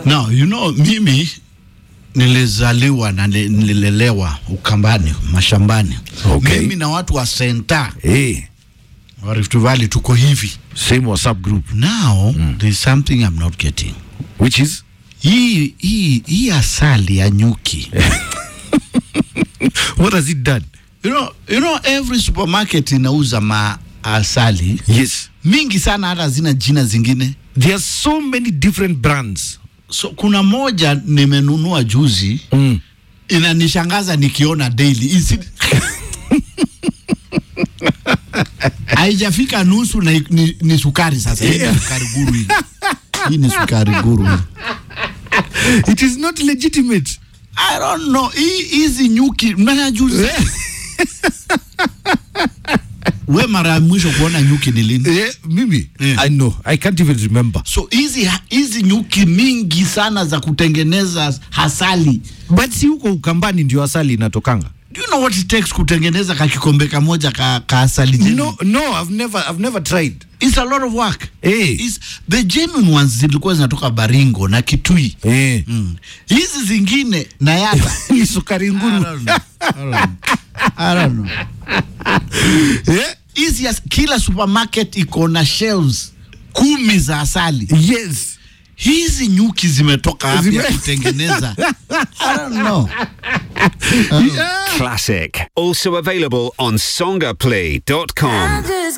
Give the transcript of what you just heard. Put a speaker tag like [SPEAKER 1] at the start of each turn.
[SPEAKER 1] Now, you know, mimi nilizaliwa na ni- nililelewa Ukambani, mashambani.
[SPEAKER 2] Okay.
[SPEAKER 1] Mimi na watu wa Senta
[SPEAKER 2] Hey,
[SPEAKER 1] wa Rift Valley tuko hivi.
[SPEAKER 2] same WhatsApp group.
[SPEAKER 1] Now, there's something I'm not getting.
[SPEAKER 2] Which is?
[SPEAKER 1] Hii hii hii asali ya nyuki.
[SPEAKER 2] What has it done?
[SPEAKER 1] You know, you know every supermarket inauza ma asali
[SPEAKER 2] Yes.
[SPEAKER 1] mingi sana, hata zina jina zingine.
[SPEAKER 2] There are so many different brands.
[SPEAKER 1] So kuna moja nimenunua juzi
[SPEAKER 2] Mm.
[SPEAKER 1] inanishangaza nikiona daily Isi... haijafika nusu na ni, ni sukari sasa. Hii ni sukari guru hii. Hii ni sukari guru hii.
[SPEAKER 2] It is not legitimate.
[SPEAKER 1] I don't know. Hii hizi nyuki mnanya juzi. We mara ya mwisho kuona nyuki ni lini?
[SPEAKER 2] Eh, mimi,
[SPEAKER 1] Yeah.
[SPEAKER 2] I know. I can't even remember.
[SPEAKER 1] So hizi hizi nyuki mingi sana za kutengeneza hasali.
[SPEAKER 2] But si huko Ukambani ndio asali inatokanga.
[SPEAKER 1] Do you know what it takes kutengeneza ka kikombe kamoja ka, ka asali? genuine?
[SPEAKER 2] No, no, I've never, I've never tried.
[SPEAKER 1] It's a lot of work.
[SPEAKER 2] Eh.
[SPEAKER 1] It's, the genuine ones zilikuwa zinatoka Baringo na Kitui.
[SPEAKER 2] Eh.
[SPEAKER 1] Mm. Hizi zingine na yata.
[SPEAKER 2] Ni sukari
[SPEAKER 1] I
[SPEAKER 2] nguru.
[SPEAKER 1] don't know. I don't know. I don't know.
[SPEAKER 2] Eh?
[SPEAKER 1] Hizi as- kila supermarket iko na shelves kumi za asali.
[SPEAKER 2] Yes.
[SPEAKER 1] Hizi nyuki zimetoka wapi
[SPEAKER 2] Zime-
[SPEAKER 1] ya kutengeneza? I don't know.
[SPEAKER 2] Yeah.
[SPEAKER 3] Classic. Also available on songaplay.com.